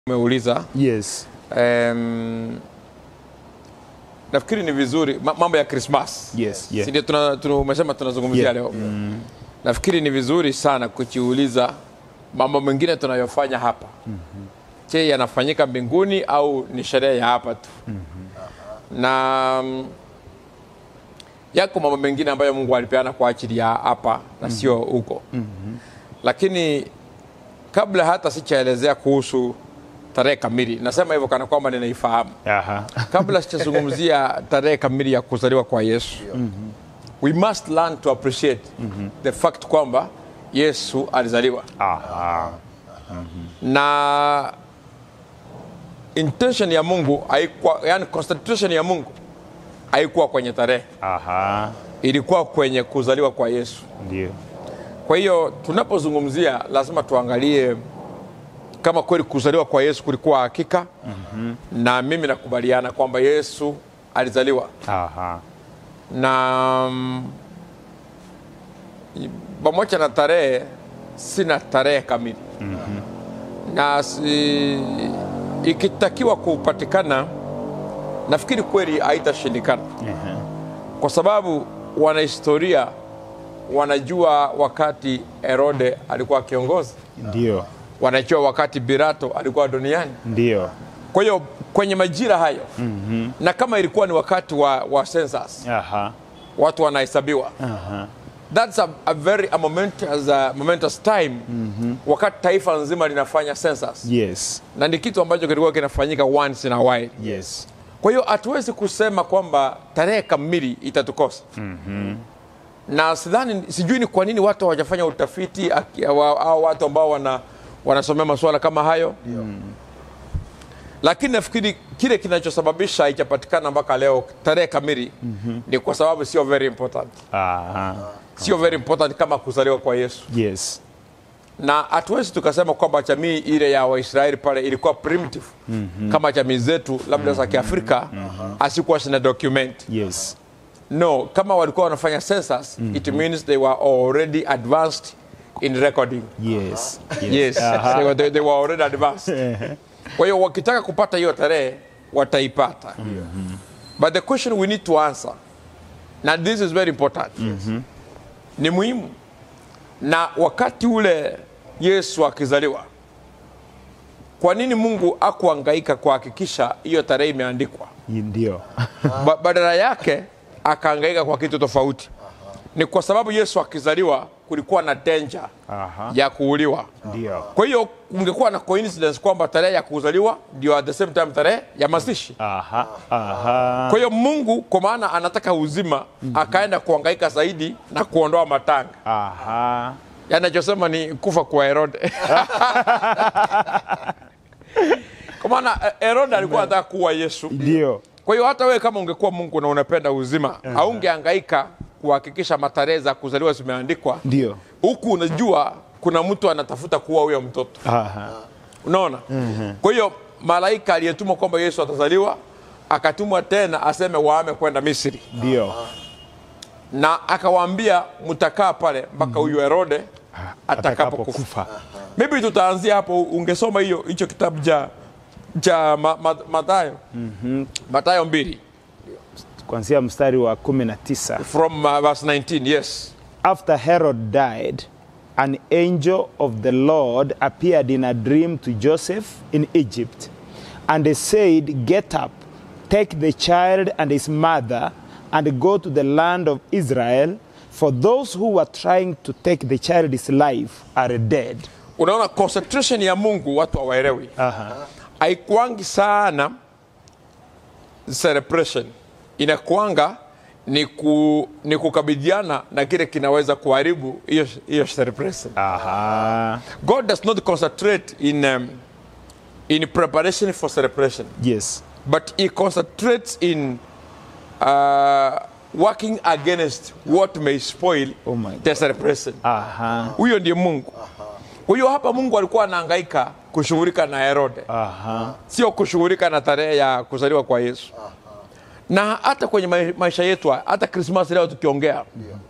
umeuliza Yes. um, nafikiri ni vizuri ma- mambo ya Christmas Yes. Yeah. si ndio tuna, tuna, umesema tunazungumzia Yeah. leo nafikiri ni vizuri sana kujiuliza mambo mengine tunayofanya hapa je yanafanyika mbinguni au ni sherehe ya hapa tu na mm, yako mambo mengine ambayo mungu alipeana kwa ajili ya hapa na sio huko lakini kabla hata sichaelezea kuhusu tarehe kamili nasema hivyo kana kwamba ninaifahamu Aha. kabla sijazungumzia tarehe kamili ya kuzaliwa kwa yesu we must learn to appreciate the fact kwamba yesu alizaliwa Aha. na intention ya mungu haikuwa yani concentration ya mungu haikuwa kwenye tarehe Aha. ilikuwa kwenye kuzaliwa kwa yesu Ndio. kwa hiyo tunapozungumzia lazima tuangalie kama kweli kuzaliwa kwa yesu kulikuwa hakika mm-hmm. na mimi nakubaliana kwamba yesu alizaliwa Aha. na mm, pamoja na tarehe sina tarehe kamili mm-hmm. na si, ikitakiwa kupatikana nafikiri kweli haitashindikana Aha. kwa sababu wanahistoria wanajua wakati herode alikuwa kiongozi Ndio. wanajua wakati birato alikuwa duniani Ndio. kwa hiyo kwenye majira hayo mm-hmm. na kama ilikuwa ni wakati wa, wa census Aha. watu wanahesabiwa Aha. that's a, a very a momentous, uh, momentous time mm-hmm. wakati taifa nzima linafanya census Yes. na ni kitu ambacho kilikuwa kinafanyika once in a while Yes. kwa hiyo hatuwezi kusema kwamba tarehe kamili itatukosa mm-hmm. na sidhani sijui ni kwa nini watu hawajafanya utafiti aki- wa- au watu ambao wana, wanasomea masuala kama hayo mm. lakini nafikiri kile kinachosababisha haijapatikana mpaka leo tarehe kamili mm-hmm. ni kwa sababu sio very important Aha. sio very important kama kuzaliwa kwa yesu Yes. na hatuwezi tukasema kwamba jamii ile ya waisraeli pale ilikuwa primitive mm-hmm. kama jamii zetu labda za kiafrika mm-hmm. asikuwa zina document Yes. no kama walikuwa wanafanya census mm-hmm. it means they were already advanced in recording Yes. yes they, were, they, they were already advanced kwa hiyo wakitaka kupata hiyo tarehe wataipata mm-hmm. but the question we need to answer na this is very important mm-hmm. ni muhimu na wakati ule yesu akizaliwa kwa nini mungu akuangaika kuhakikisha hiyo tarehe imeandikwa Ndio. ba badala yake akaangaika kwa kitu tofauti ni kwa sababu yesu akizaliwa kulikuwa na danger Aha. ya kuuliwa Ndio. kwa hiyo kungekuwa na coincidence kwamba tarehe ya kuzaliwa ndio at the same time tarehe ya mazishi Aha. Aha. kwa hiyo mungu kwa maana anataka uzima akaenda kuangaika zaidi na kuondoa matanga Aha. yanachosema ni kufa kwa herode kwa maana eh, herode alikuwa anataka kuwa yesu Ndio. kwa hiyo hata wewe kama ungekuwa mungu na unapenda uzima haungeangaika kuhakikisha matarehe za kuzaliwa zimeandikwa Ndio. huku unajua kuna mtu anatafuta kuua huyo mtoto Aha. unaona kwa hiyo malaika aliyetumwa kwamba yesu atazaliwa akatumwa tena aseme waame kwenda misri Ndio. na akawaambia mtakaa pale mpaka huyu herode atakapokufa Atakapokufa. maybe tutaanzia hapo ungesoma hiyo hicho kitabu cha cha ma, ma, matayo matayo mbili Kuanzia mstari wa 19. from uh, verse 19 yes After Herod died, an angel of the Lord appeared in a dream to Joseph in Egypt and he said, Get up, take the child and his mother, and go to the land of Israel, for those who were trying to take the child's life are dead. unaona concentration ya mungu watu hawaelewi haikuangi sana celebration inakuanga ni, ku, ni kukabiliana na kile kinaweza kuharibu hiyo hiyo celebration Aha. god does not concentrate in, um, in preparation for celebration Yes. but he concentrates in uh, working against what may spoil Oh my the celebration Aha. huyo ndiye mungu kwa hiyo hapa mungu alikuwa anahangaika kushughulika na herode Aha. sio kushughulika na tarehe ya kuzaliwa kwa yesu na hata kwenye mai- maisha yetu haya, hata krismas leo tukiongea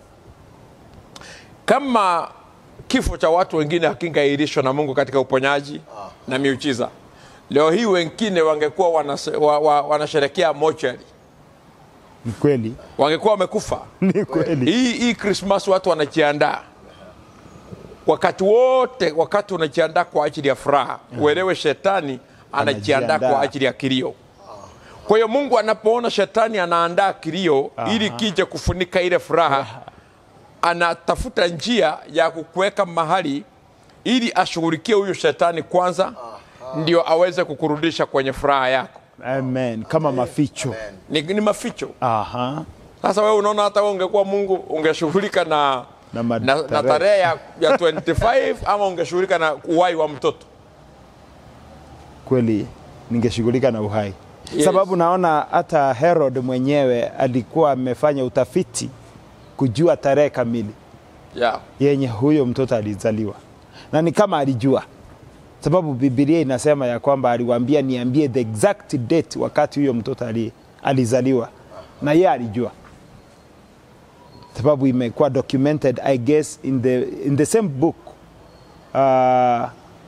kama kifo cha watu wengine hakingairishwa na mungu katika uponyaji na miujiza leo hii wengine wangekuwa wanase- wa, wa, wanasherekea mochari Ni kweli, wangekuwa wamekufa ni kweli. hii hii krismas watu wanajiandaa wakati wote wakati unajiandaa kwa ajili ya furaha uelewe shetani anajiandaa Anajiandaa. kwa ajili ya kilio kwa hiyo mungu anapoona shetani anaandaa kilio ili kije kufunika ile furaha anatafuta njia ya kukuweka mahali ili ashughulikie huyu shetani kwanza ndio aweze kukurudisha kwenye furaha yako Amen. Kama maficho. ni, ni maficho Aha. sasa wewe unaona hata wewe ungekuwa mungu ungeshughulika na Na na, na matarehe. tarehe ya, ya 25 ama ungeshughulika na uwai wa mtoto Kweli ningeshughulika na uhai. Yes. Sababu naona hata Herod mwenyewe alikuwa amefanya utafiti kujua tarehe kamili yeah. yenye huyo mtoto alizaliwa, na ni kama alijua, sababu Biblia inasema ya kwamba aliwaambia niambie the exact date wakati huyo mtoto ali, alizaliwa, na yeye alijua, sababu imekuwa documented I guess in the, in the same book uh,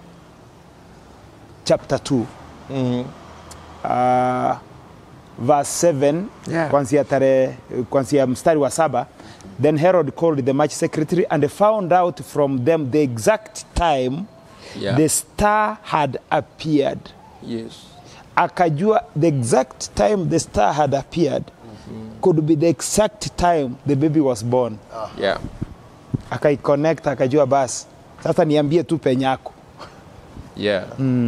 chapter 2 uh, verse 7 Yeah. kwanzia tarehe kwanzia mstari wa saba then herod called the march secretary and found out from them the exact time Yeah. the star had appeared yes. akajua the exact time the star had appeared could be the exact time the baby was born yeah. akaiconnect akajua basi sasa niambie tu penyako yeah.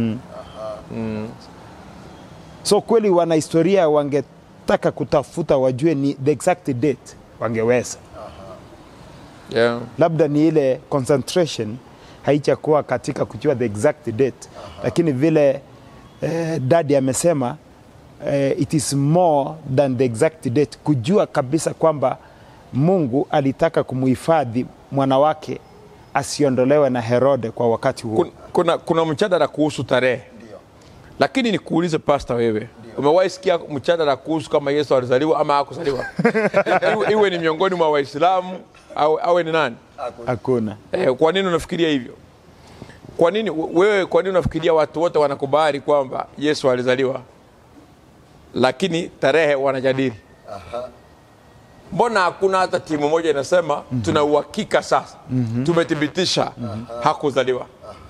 so kweli wanahistoria wangetaka kutafuta wajue ni the exact date wangeweza yeah. labda ni ile concentration haichakuwa katika kujua the exact date lakini vile eh, dadi amesema eh, it is more than the exact date kujua kabisa kwamba mungu alitaka kumuhifadhi mwana wake asiondolewe na herode kwa wakati huo Kun- kuna, kuna mjadala kuhusu tarehe lakini nikuulize pasta wewe umewahi sikia mjadala kuhusu kama yesu alizaliwa ama hakuzaliwa iwe, iwe ni miongoni mwa waislamu au awe ni nani hakuna eh, kwa nini unafikiria hivyo kwa nini wewe kwa nini unafikiria watu wote wanakubali kwamba yesu alizaliwa lakini tarehe wanajadili mbona hakuna hata timu moja inasema tuna uhakika sasa tumethibitisha hakuzaliwa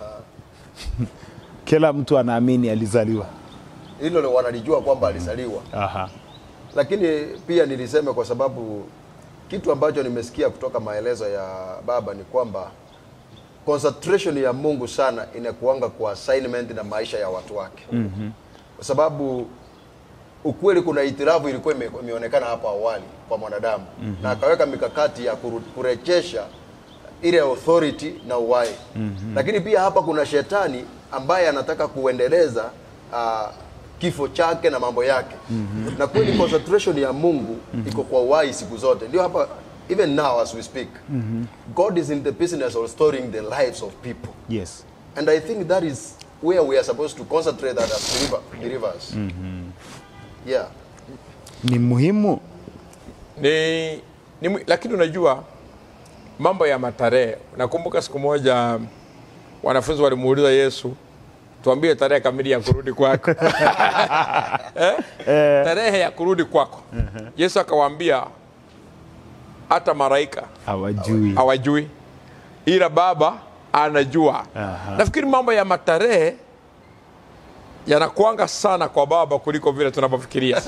kila mtu anaamini alizaliwa hilo lo- wanalijua kwamba alizaliwa Aha. lakini pia nilisema kwa sababu kitu ambacho nimesikia kutoka maelezo ya baba ni kwamba concentration ya Mungu sana inakuanga kwa assignment na maisha ya watu wake mm-hmm. kwa sababu ukweli kuna itirafu ilikuwa ime- imeonekana hapo awali kwa mwanadamu mm-hmm. na akaweka mikakati ya kuru- kurejesha ile authority na uhai mm-hmm. lakini pia hapa kuna shetani ambaye anataka kuendeleza uh, kifo chake na mambo yake mm-hmm. na kweli concentration ya Mungu mm-hmm. iko kwa uhai siku zote ndio hapa even now as we speak mm-hmm. God is in the business of restoring the lives of people yes and I think that is where we are supposed to concentrate that as believer, believers yeah ni muhimu ni, ni, mwi- lakini unajua mambo ya matarehe nakumbuka siku moja wanafunzi walimuuliza yesu tuambie tarehe kamili ya kurudi kwako eh? tarehe ya kurudi kwako yesu akawaambia hata maraika hawajui hawajui ila baba anajua nafikiri mambo ya matarehe yanakwanga sana kwa baba kuliko vile tunavyofikiria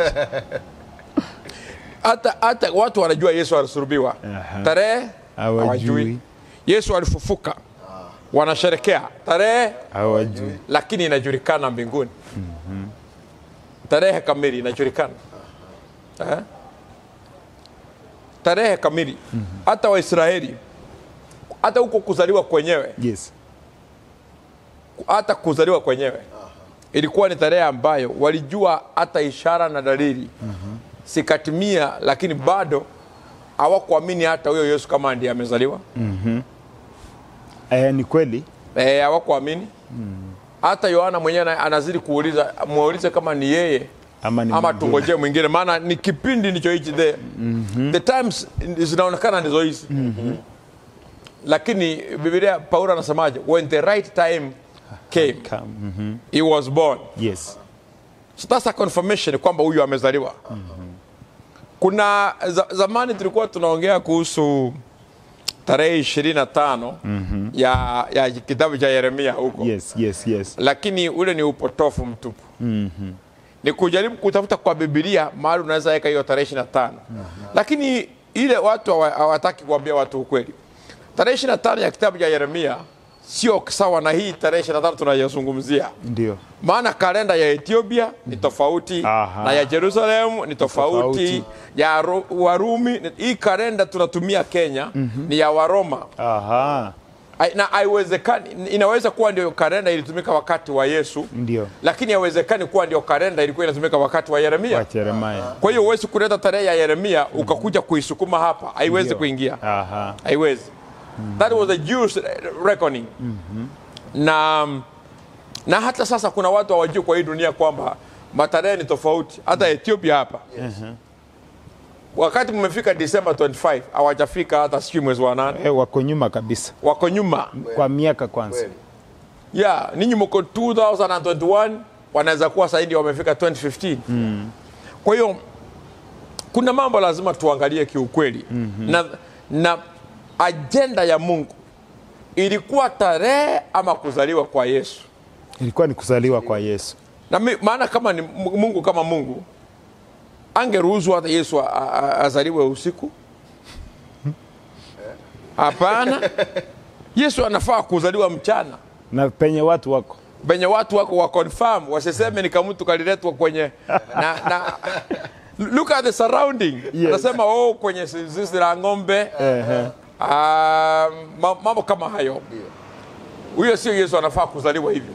hata hata watu wanajua yesu alisulubiwa Aha. tarehe Hawajui. yesu alifufuka wanasherekea tarehe hawajui lakini inajulikana mbinguni tarehe kamili inajulikana eh? tarehe kamili hata waisraeli hata huko kuzaliwa kwenyewe yes hata kuzaliwa kwenyewe ilikuwa ni tarehe ambayo walijua hata ishara na dalili sikatimia lakini bado hawakuamini hata huyo yesu kama ndiye amezaliwa eh, ni kweli Eh, hawakuamini hata yohana mwenyewe ana- anazidi kuuliza muulize kama ni yeye Ama ni ama mwingine. tungojee mwingine maana ni kipindi ndicho hichi the, the times zinaonekana ndizo hizi lakini bibilia paulo anasemaje when the right time came. Come. Mhm. He was born. Yes. So that's a confirmation kwamba huyu amezaliwa. Kuna za, zamani tulikuwa tunaongea kuhusu tarehe ishirini na tano ya, ya kitabu cha Yeremia huko Yes, yes, yes. lakini ule ni upotofu mtupu mm-hmm. ni kujaribu kutafuta kwa bibilia mahali unaweza weka hiyo tarehe ishiri na tano lakini ile watu hawa- hawataki kuambia watu ukweli tarehe ishiri na tano ya kitabu cha yeremia sio sawa na hii tarehe ishiri na tano tunayozungumzia Ndio. maana kalenda ya ethiopia ni tofauti Aha. na ya jerusalem ni tofauti, tofauti. ya Ru- warumi ni- hii kalenda tunatumia kenya ni ya waroma Aha. Ai- na haiwezekani inaweza kuwa ndio kalenda ilitumika wakati wa yesu Ndio. lakini haiwezekani kuwa ndio kalenda ilikuwa inatumika wakati wa yeremia Wa Yeremia. kwa hiyo huwezi kuleta tarehe ya yeremia ukakuja kuisukuma hapa haiwezi Ndio. kuingia Aha. haiwezi that was a Jewish reckoning na na hata sasa kuna watu hawajui kwa hii dunia kwamba matarehe ni tofauti hata ethiopia hapa wakati mmefika December 25 hawajafika hata sijui mwezi wa nane Eh, wako nyuma kabisa wako nyuma kwa miaka kwanza. Kweli. yeah, ninyi mko 2021 wanaweza kuwa zaidi wamefika 2015 mm. kwa hiyo kuna mambo lazima tuangalie kiukweli mm-hmm. na, na ajenda ya mungu ilikuwa tarehe ama kuzaliwa kwa yesu Ilikuwa ni kuzaliwa kwa Yesu. na mi, maana kama ni mungu kama mungu angeruhusu hata yesu a- a- a- azaliwe usiku hapana yesu anafaa kuzaliwa mchana Na penye watu wako. penye watu wako wa confirm wasiseme ni kamutu kaliletwa kwenye na, na look at the surrounding Yes. anasema oh kwenye zizi la ng'ombe Ehe. Ah, ma- mambo kama hayo huyo sio yesu anafaa kuzaliwa hivyo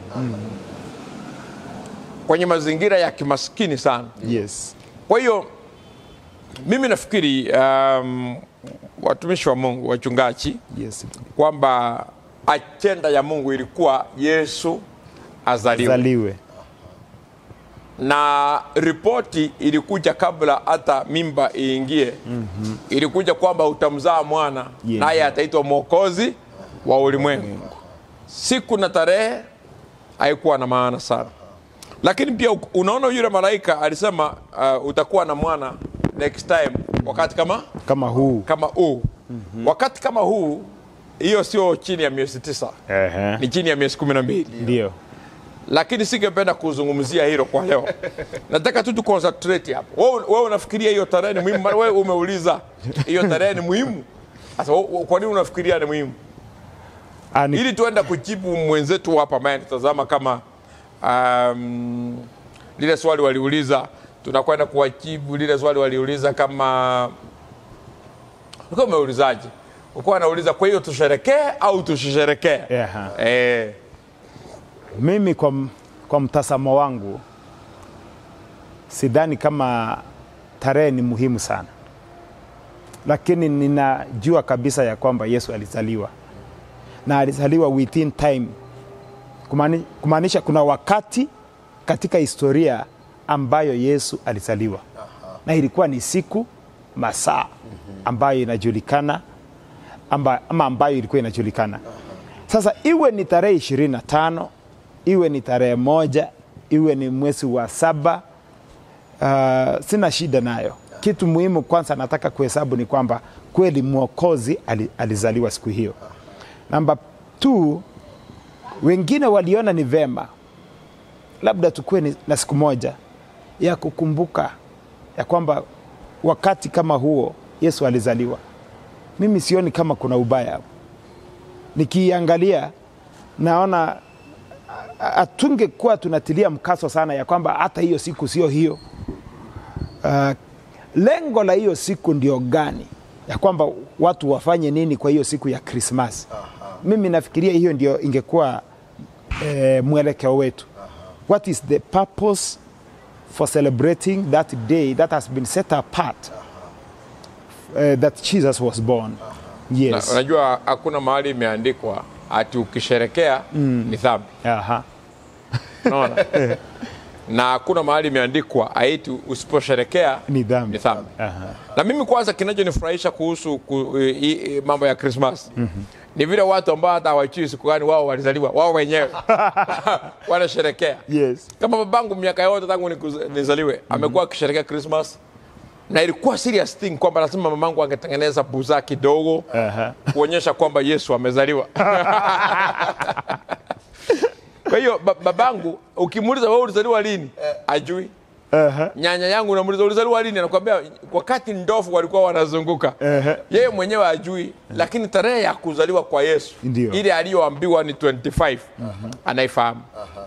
kwenye mazingira ya kimaskini sana Yes. kwa hiyo mimi nafikiri um, watumishi wa mungu wachungaji Yes. kwamba ajenda ya mungu ilikuwa yesu azaliwe Zaliwe. na ripoti ilikuja kabla hata mimba iingie mm-hmm. ilikuja kwamba utamzaa mwana Yes. naye ataitwa mwokozi wa ulimwengu siku na tarehe haikuwa na maana sana lakini pia u- unaona yule malaika alisema uh, utakuwa na mwana next time wakati kama Kama huu. kama huu mm-hmm. wakati kama huu hiyo sio chini ya miezi tisa Ehe. ni chini ya miezi kumi na mbili Ndio. lakini singependa kuzungumzia hilo kwa leo nataka tu tuconcentrate hapo wewe wewe unafikiria hiyo tarehe ni muhimu Maana wewe umeuliza hiyo tarehe ni muhimu sasa wewe- kwa nini unafikiria ni muhimu Ani, ili tuenda kujibu mwenzetu hapa ambaye anatazama kama um, lile swali waliuliza tunakwenda kuwajibu lile swali waliuliza kama ulikuwa umeulizaje ulikuwa anauliza kwa hiyo tusherekee au tusisherekee Aha. eh, mimi kwa, m- kwa mtazamo wangu sidhani kama tarehe ni muhimu sana, lakini ninajua kabisa ya kwamba Yesu alizaliwa na alizaliwa within time, Kumani- kumaanisha kuna wakati katika historia ambayo Yesu alizaliwa na ilikuwa ni siku masaa ambayo inajulikana amba, ama ambayo ilikuwa inajulikana. Sasa iwe ni tarehe ishirini na tano iwe ni tarehe moja iwe ni mwezi wa saba uh, sina shida nayo. Kitu muhimu kwanza nataka kuhesabu ni kwamba kweli mwokozi ali, alizaliwa siku hiyo. Namba two, wengine waliona ni vema labda tukuwe ni- na siku moja ya kukumbuka ya kwamba wakati kama huo Yesu alizaliwa. Mimi sioni kama kuna ubaya hapo. Nikiangalia naona hatungekuwa tunatilia mkazo sana ya kwamba hata hiyo siku sio hiyo. Uh, lengo la hiyo siku ndio gani? Ya kwamba watu wafanye nini kwa hiyo siku ya Krismasi? Mimi nafikiria hiyo ndio ingekuwa eh, mwelekeo wetu. What is the purpose for celebrating that day that has been set apart uh, that Jesus was born? na, Yes. unajua hakuna mahali imeandikwa ati ukisherekea ni dhambi Aha. unaona na hakuna mahali imeandikwa aiti usiposherekea Ni dhambi. ni dhambi Aha. na mimi kwanza kinachonifurahisha kuhusu ku, i, i, mambo ya krismas mm-hmm. ni vile watu ambao hata hawajui siku gani wao walizaliwa wao wenyewe wanasherekea Yes. kama babangu miaka yote tangu niku- nizaliwe amekuwa akisherekea Christmas na ilikuwa serious thing kwamba lazima mamangu angetengeneza buzaa kidogo Aha. kuonyesha kwamba Yesu amezaliwa. Kwa hiyo ba- babangu ukimuuliza wewe ulizaliwa lini, ajui. Aha. Nyanya yangu unamuuliza ulizaliwa lini, anakuambia wakati ndofu walikuwa wanazunguka. Ehe. Yeye mwenyewe ajui, lakini tarehe ya kuzaliwa kwa Yesu Ndio. ile aliyoambiwa ni 25 anaifahamu,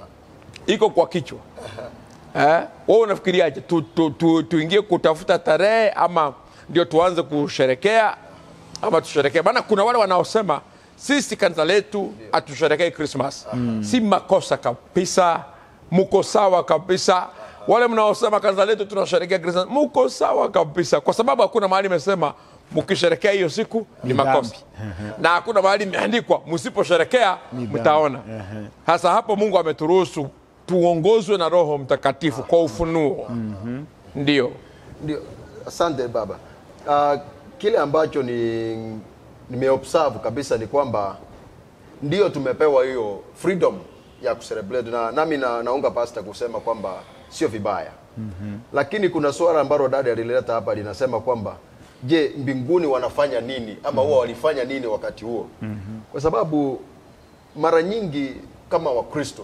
iko kwa kichwa. Eh, wewe unafikiriaje? Tu, tu, tu, tuingie kutafuta tarehe ama ndio tuanze kusherekea ama tusherekee? Maana kuna wale wanaosema sisi kanisa letu hatusherekei Christmas. Si makosa kabisa, muko sawa kabisa. Wale mnaosema kanisa letu tunasherekea Christmas, muko sawa kabisa, kwa sababu hakuna mahali imesema mkisherekea hiyo siku ni makosa na hakuna mahali imeandikwa msiposherekea mtaona. Hasa hapo Mungu ameturuhusu tuongozwe na Roho Mtakatifu kwa ufunuo. Ndio Ndio, asante baba. Uh, kile ambacho ni nimeobserve kabisa ni kwamba ndio tumepewa hiyo freedom ya kucelebrate na nami na, naunga pasta kusema kwamba sio vibaya mm-hmm. Lakini kuna swala ambalo dada alileta hapa linasema kwamba je, mbinguni wanafanya nini ama huwa walifanya nini wakati huo? mm-hmm. Kwa sababu mara nyingi kama Wakristo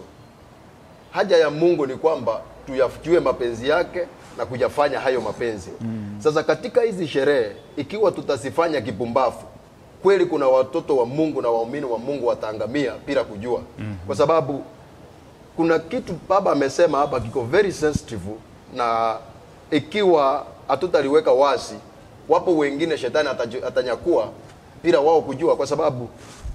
haja ya Mungu ni kwamba tuyafikiwe mapenzi yake na kuyafanya hayo mapenzi. Mm. Sasa katika hizi sherehe ikiwa tutazifanya kipumbafu, kweli kuna watoto wa Mungu na waumini wa Mungu wataangamia bila kujua. Mm. Kwa sababu kuna kitu baba amesema hapa kiko very sensitive na ikiwa hatutaliweka wazi, wapo wengine shetani ataju- atanyakua bila wao kujua, kwa sababu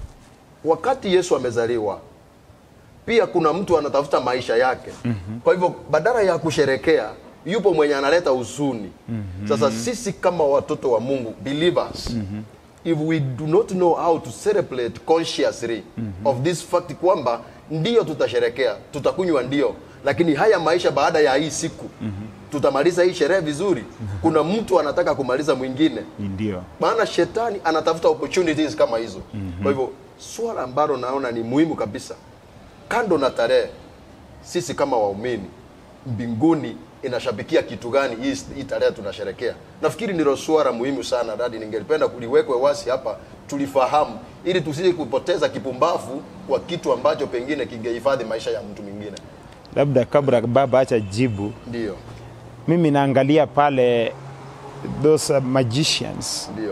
wakati Yesu amezaliwa pia kuna mtu anatafuta maisha yake. mm-hmm. Kwa hivyo badala ya kusherekea, yupo mwenye analeta huzuni. mm-hmm. Sasa sisi kama watoto wa Mungu believers, mm-hmm. if we do not know how to celebrate consciously mm-hmm. of this fact kwamba ndio tutasherekea, tutakunywa ndio, lakini haya maisha baada ya hii siku mm-hmm. tutamaliza hii sherehe vizuri. mm-hmm. Kuna mtu anataka kumaliza mwingine Ndio. maana shetani anatafuta opportunities kama hizo. mm-hmm. Kwa hivyo swala ambalo naona ni muhimu kabisa, kando na tarehe, sisi kama waumini mbinguni inashabikia kitu gani hii, hii tarehe tunasherekea? Nafikiri ndilo swala muhimu sana dadi, ningelipenda kuliwekwe wasi hapa tulifahamu, ili tusije kupoteza kipumbavu kwa kitu ambacho pengine kingehifadhi maisha ya mtu mwingine. Labda kabla baba acha jibu, Ndio, mimi naangalia pale those uh, magicians ndio,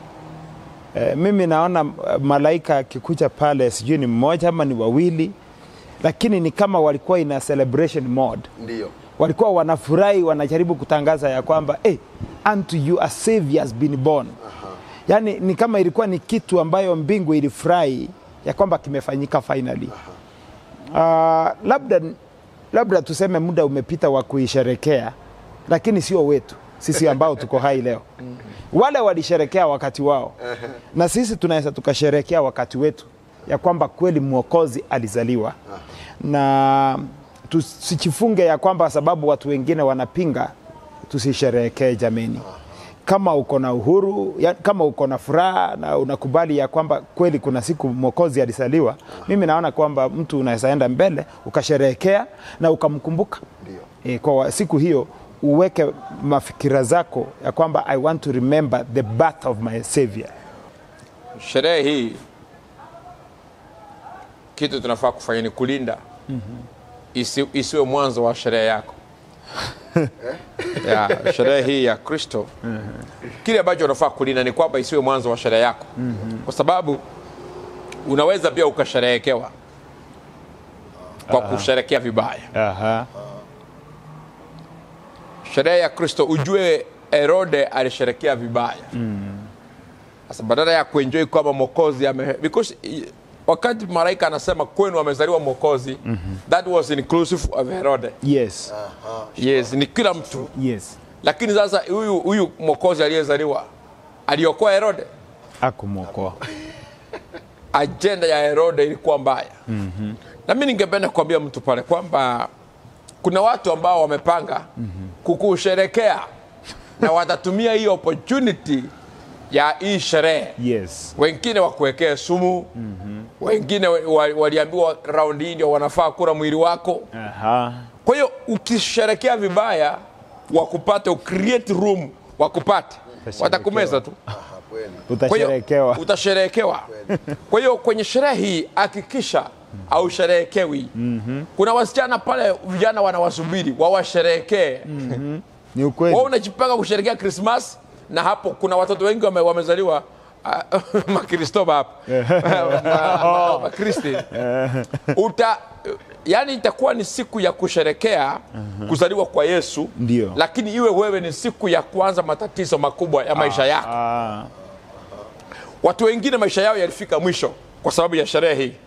Eh, mimi naona uh, malaika akikuja pale, sijui ni mmoja ama ni wawili, lakini ni kama walikuwa ina celebration mode, ndio, walikuwa wanafurahi, wanajaribu kutangaza ya kwamba hey, unto you a savior has been born. Yaani ni kama ilikuwa ni kitu ambayo mbingu ilifurahi ya kwamba kimefanyika finally. Uh, labda labda tuseme muda umepita wa kuisherekea, lakini sio wetu sisi ambao tuko hai leo. Wale walisherekea wakati wao, na sisi tunaweza tukasherekea wakati wetu, ya kwamba kweli mwokozi alizaliwa, na tusichifunge ya kwamba sababu watu wengine wanapinga tusisherehekee jameni. Kama uko na uhuru ya, kama uko na furaha na unakubali ya kwamba kweli kuna siku mwokozi alizaliwa, mimi naona kwamba mtu unaweza enda mbele ukasherehekea na ukamkumbuka ndio. e, kwa wa- siku hiyo uweke mafikira zako ya kwamba I want to remember the birth of my savior. sherehe hii kitu tunafaa kufanya ni kulinda isi, isiwe mwanzo wa sherehe yako ya sherehe hii ya Kristo. Kile ambacho unafaa kulinda ni kwamba isiwe mwanzo wa sherehe yako, kwa sababu unaweza pia ukasherehekewa kwa kusherekea vibaya. Aha. sherehe ya Kristo, ujue Herode alisherekea vibaya. Sasa badala ya kuenjoy kwamba mwokozi ame because i- wakati malaika anasema kwenu amezaliwa mwokozi that was inclusive of Herode. Yes. Yes, ni kila mtu, Yes. lakini sasa huyu huyu mwokozi aliyezaliwa aliokoa Herode. Akumwokoa. Ajenda ya Herode ilikuwa mbaya. Na mimi ningependa kuambia mtu pale kwamba kuna watu ambao wamepanga kukusherekea na watatumia hii opportunity ya hii sherehe Yes. wengine wakuwekee sumu mm-hmm. wengine wa- waliambiwa raundi hii ndio wanafaa kula mwili wako Aha. kwa hiyo ukisherekea vibaya wakupate ucreate room wakupate watakumeza tu Aha, kweli. Kwa hiyo, Utasherekewa. utasherehekewa kwa hiyo kwenye sherehe hii hakikisha au sherehekewi kuna wasichana pale vijana wanawasubiri wawasherehekee Ni ukweli. wao unajipanga kusherekea krismas na hapo kuna watoto wengi wame, wamezaliwa ah, makristoba hapa Ma- ma- makristi uta yani itakuwa ni siku ya kusherekea kuzaliwa kwa yesu Ndio. lakini iwe wewe ni siku ya kuanza matatizo makubwa ya maisha yako Ah, watu wengine maisha yao yalifika mwisho kwa sababu ya sherehe hii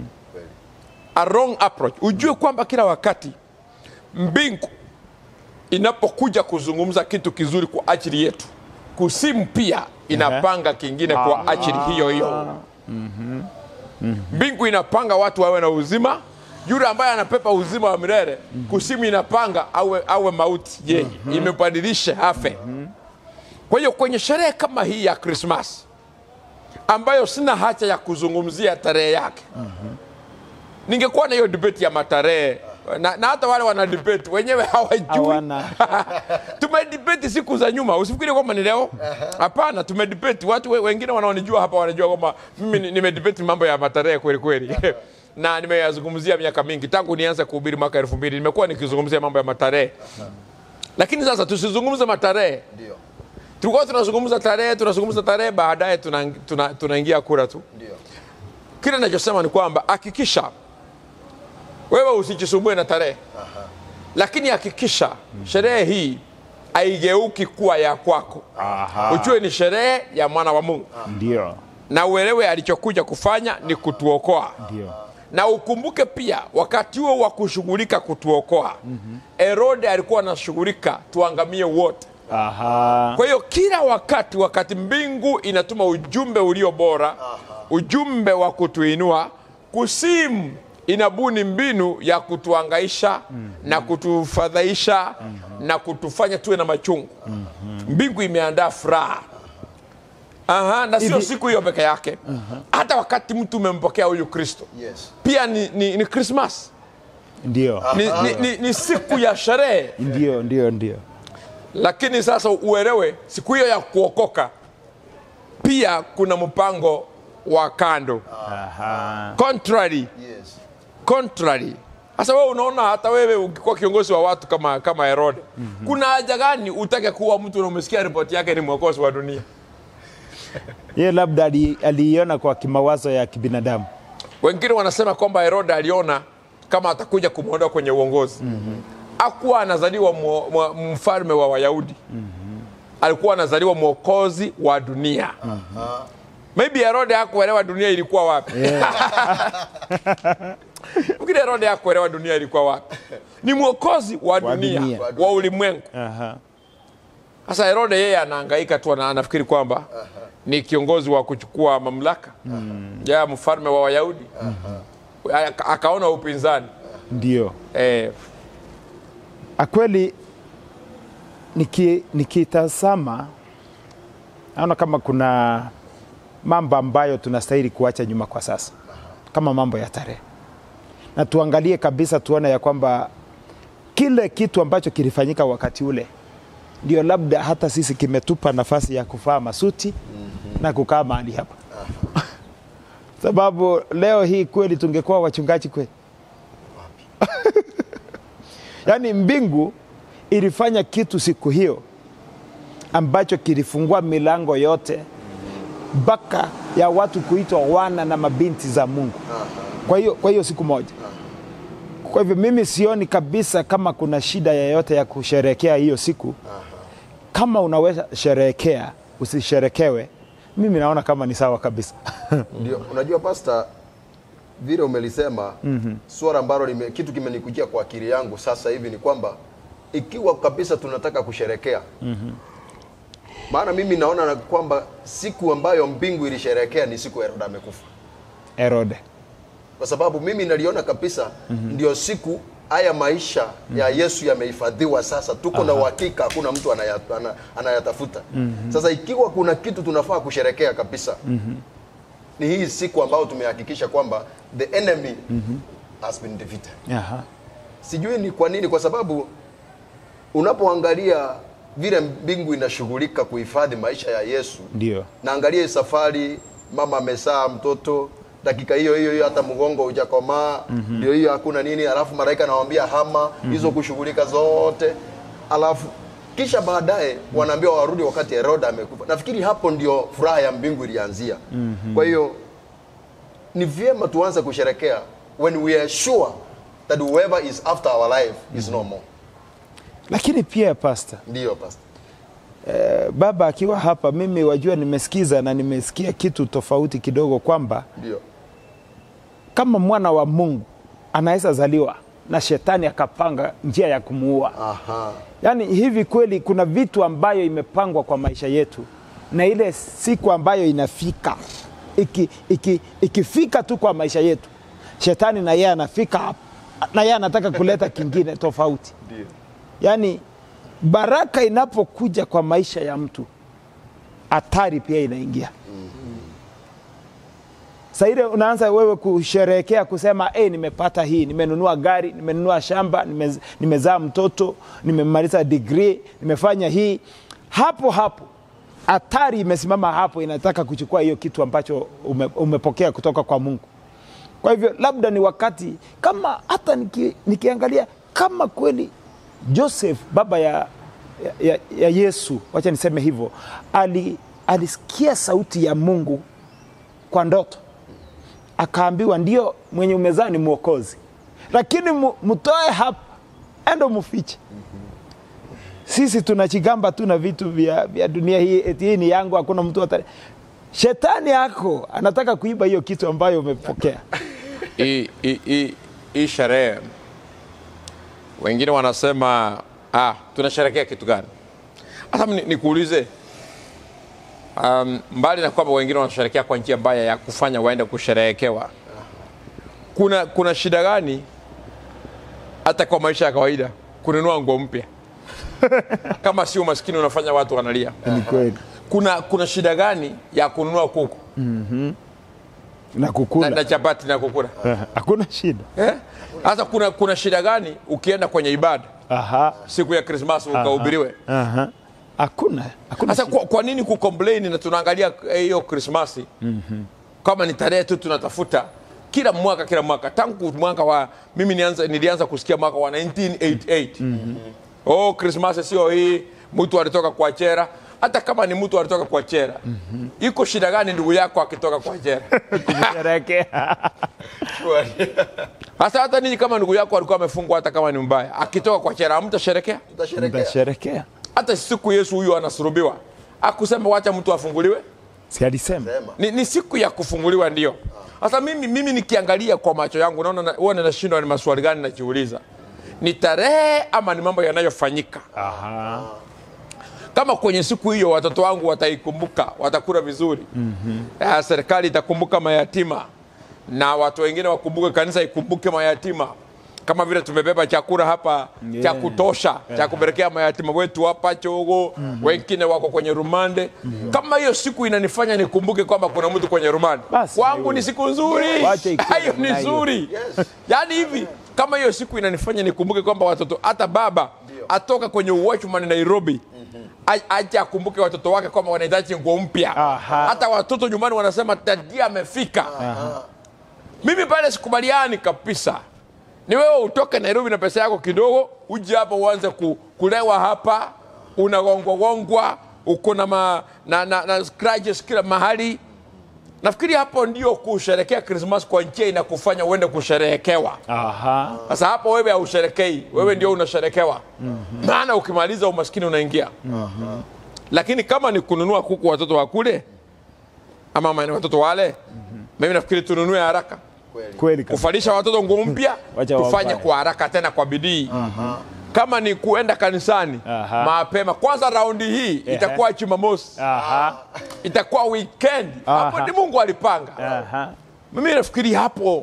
a wrong approach ujue kwamba kila wakati mbingu inapokuja kuzungumza kitu kizuri kwa ajili yetu kusimu pia inapanga kingine kwa ajili hiyo hiyo mbingu inapanga watu wawe na uzima yule ambaye anapepa uzima wa milele kusimu inapanga awe, awe mauti yeye imebadilisha afe kwa hiyo kwenye sherehe kama hii ya krismas ambayo sina haja ya kuzungumzia tarehe yake ningekuwa na hiyo debate ya matarehe na, na hata wale wana debate wenyewe hawajui hawana. tumedebate siku za nyuma usifikiri kwamba ni leo hapana tumedebate watu we- wengine wanaonijua hapa wanajua kwamba mimi ni- nimedebate mambo ya matarehe kweli kweli na nimeyazungumzia miaka mingi tangu nianze kuhubiri mwaka elfu mbili nimekuwa nikizungumzia mambo ya matarehe lakini sasa tusizungumze matarehe Ndio. tulikuwa tunazungumza tarehe tunazungumza tarehe baadaye tunaingia tuna, tunaingia kura tu Ndio. kile nachosema ni kwamba hakikisha wewe usijisumbue na tarehe lakini hakikisha sherehe hii haigeuki kuwa ya kwako ujue ni sherehe ya mwana wa mungu Ndio. na uelewe alichokuja kufanya ni kutuokoa Ndio. na ukumbuke pia wakati huo wa kushughulika kutuokoa herode alikuwa anashughulika tuangamie wote Aha. kwa hiyo kila wakati wakati mbingu inatuma ujumbe ulio bora ujumbe wa kutuinua kusimu inabuni mbinu ya kutuangaisha na kutufadhaisha na kutufanya tuwe na machungu mbingu imeandaa furaha Aha, na sio Hivi- siku hiyo peke yake hata wakati mtu umempokea huyu kristo Yes. pia ni, ni, ni krismas Ndio. ni, ni, ni, ni siku ya sherehe Ndio, ndio, ndio. lakini sasa uelewe siku hiyo ya kuokoka pia kuna mpango wa kando Aha. contrary Yes. contrary sasa wewe unaona hata wewe ukikuwa kiongozi wa watu kama kama herode kuna haja gani utake kuwa mtu na umesikia ripoti yake ni mwokozi wa dunia Ye labda ali- aliiona kwa kimawazo ya kibinadamu. wengine wanasema kwamba herode aliona kama atakuja kumwondoa kwenye uongozi akuwa anazaliwa mwo- mwa- mfalme wa wayahudi alikuwa anazaliwa mwokozi wa dunia maybe herode hakuelewa dunia ilikuwa wapi Mwingine herode hakuelewa dunia ilikuwa wapi ni mwokozi wa dunia, dunia. wa ulimwengu Aha. sasa herode yeye anaangaika tu ana- anafikiri kwamba ni kiongozi wa kuchukua mamlaka ya mfalme wa wayahudi Aka- akaona upinzani Ndio. eh, Akweli niki- nikitazama naona kama kuna mambo ambayo tunastahili kuacha nyuma kwa sasa, kama mambo ya tarehe, na tuangalie kabisa, tuone ya kwamba kile kitu ambacho kilifanyika wakati ule ndio labda hata sisi kimetupa nafasi ya kuvaa masuti na kukaa mahali hapa sababu leo hii kweli tungekuwa wachungaji kweli yaani mbingu ilifanya kitu siku hiyo ambacho kilifungua milango yote mpaka ya watu kuitwa wana na mabinti za Mungu. Kwa hiyo kwa hiyo siku moja. Kwa hivyo mimi sioni kabisa kama kuna shida yoyote ya kusherehekea hiyo siku. Kama unaweza sherehekea, usisherekewe, mimi naona kama ni sawa kabisa. Ndio, unajua pasta, vile umelisema mm-hmm. swala ambalo lime, kitu kimenikujia kwa akili yangu sasa hivi ni kwamba ikiwa kabisa tunataka kusherekea mm-hmm. maana mimi naona na kwamba siku ambayo mbingu ilisherekea ni siku Herode amekufa, Herode. kwa sababu mimi naliona kabisa mm-hmm. ndio siku haya maisha ya Yesu yamehifadhiwa sasa, tuko na uhakika, hakuna mtu anayat, ana, anayatafuta. Sasa ikiwa kuna kitu tunafaa kusherekea kabisa ni hii siku ambayo tumehakikisha kwamba the enemy has been defeated. Aha. Sijui ni kwa nini, kwa sababu unapoangalia vile mbingu inashughulika kuhifadhi maisha ya Yesu, Ndio. naangalia hii safari, mama amesaa mtoto dakika hiyo hiyo hiyo, hata mgongo hujakomaa, ndio hiyo, hakuna nini, alafu malaika anawambia hama hizo kushughulika zote, alafu kisha baadaye wanaambiwa warudi wakati Herode amekufa. Nafikiri hapo ndio furaha ya mbingu ilianzia. Kwa hiyo ni vyema tuanze kusherekea when we are sure that whoever is after our life is no more. Lakini pia pastor, Ndiyo pastor. eh, baba akiwa hapa, mimi wajua, nimesikiza na nimesikia kitu tofauti kidogo kwamba Ndio. kama mwana wa Mungu anaweza zaliwa na shetani akapanga njia ya kumuua. Aha. Yaani hivi kweli kuna vitu ambayo imepangwa kwa maisha yetu, na ile siku ambayo inafika iki, iki, ikifika tu kwa maisha yetu, shetani na yeye anafika hapo, na yeye anataka kuleta kingine tofauti. Ndio. Yaani baraka inapokuja kwa maisha ya mtu, hatari pia inaingia. Saa ile unaanza wewe kusherehekea kusema hey, nimepata hii, nimenunua gari, nimenunua shamba, nimez, nimezaa mtoto, nimemaliza degree, nimefanya hii. Hapo hapo hatari imesimama hapo, inataka kuchukua hiyo kitu ambacho ume, umepokea kutoka kwa Mungu. Kwa hivyo labda ni wakati kama hata niki, nikiangalia kama kweli Joseph baba ya, ya, ya Yesu, wacha niseme hivyo, ali, alisikia sauti ya Mungu kwa ndoto, akaambiwa ndio mwenye umezaa ni mwokozi, lakini mu- mtoe hapa, endo mufiche. Sisi tunachigamba tu na vitu vya, vya dunia hii, eti hii ni yangu, hakuna mtu ata... Shetani yako anataka kuiba hiyo kitu ambayo umepokea. hii hii- hii- hii sherehe wengine wanasema ah, tunasherekea kitu gani hata ni- nikuulize um, mbali na kwamba wengine wanasherekea kwa njia mbaya ya kufanya waende kusherehekewa kuna kuna shida gani hata kwa maisha ya kawaida kununua nguo mpya kama si umaskini unafanya watu wanalia Ni kweli kuna kuna shida gani ya kununua kuku na na, kukula na chapati na kukula Eh, hakuna shida. Eh? Sasa kuna, kuna shida gani ukienda kwenye ibada Aha, siku ya Krismasi ukahubiriwe? aha. Hakuna, hakuna Sasa shida. kwa, kwa nini kucomplain na tunaangalia eh, hiyo Krismasi kama ni tarehe tu tunatafuta kila mwaka kila mwaka tangu mwaka wa mimi nianza, nilianza kusikia mwaka wa 1988 oh, Krismasi sio hii, mtu alitoka kwa chera. Hata kama ni mtu alitoka kwa chera, iko shida gani ndugu yako akitoka kwa chera? Kusherehekea. Sasa hata ninyi kama ndugu yako alikuwa amefungwa, hata kama ni mbaya, akitoka kwa chera, hamtasherekea? Tutasherekea. Mtasherehekea. hata siku Yesu huyu anasulubiwa akusema wacha mtu afunguliwe, Si alisema Sema. ni, ni siku ya kufunguliwa ndio. Sasa mimi, mimi nikiangalia kwa macho yangu naona na- huwa ninashindwa ni maswali gani najiuliza, ni tarehe ama ni mambo yanayofanyika? Aha. Kama kwenye siku hiyo watoto wangu wataikumbuka, watakula vizuri mm-hmm. serikali itakumbuka mayatima na watu wengine wakumbuke, kanisa ikumbuke mayatima kama vile tumebeba chakula hapa Yeah. cha kutosha cha kupelekea mayatima wetu hapa Chogo, wengine wako kwenye rumande. Kama hiyo siku inanifanya nikumbuke kwamba kuna mtu kwenye rumande, Basi, kwangu hiyo. ni siku nzuri, Wacha ikuwe hiyo ni namna hiyo. nzuri. Yes. Yaani hivi kama hiyo siku inanifanya nikumbuke kwamba watoto hata baba atoka kwenye watchman Nairobi a- aje akumbuke watoto wake kwamba wanahitaji nguo mpya. Aha. Hata watoto nyumbani wanasema dadia amefika. Mimi pale sikubaliani kabisa. Ni wewe utoke Nairobi na pesa yako kidogo, uje hapa uanze ku, kulewa hapa, unagongwagongwa, uko na, ma, na, na, na scratches kila mahali. Nafikiri hapo ndio kusherekea Krismas kwa njia inakufanya uende kusherehekewa. Aha. Sasa hapo wewe hausherekei, wewe ndio unasherekewa. Maana ukimaliza umaskini unaingia. Lakini kama ni kununua kuku watoto wakule ama ma- watoto wale, mimi nafikiri tununue haraka, Kweli. Kweli kabisa. kufalisha watoto nguo mpya, Wacha tufanye wafanye. kwa haraka tena kwa bidii. Kama ni kuenda kanisani Aha. mapema, kwanza raundi hii itakuwa Jumamosi, Aha. itakuwa weekend. Hapo Aha. ni Mungu alipanga. Aha. Mimi nafikiri hapo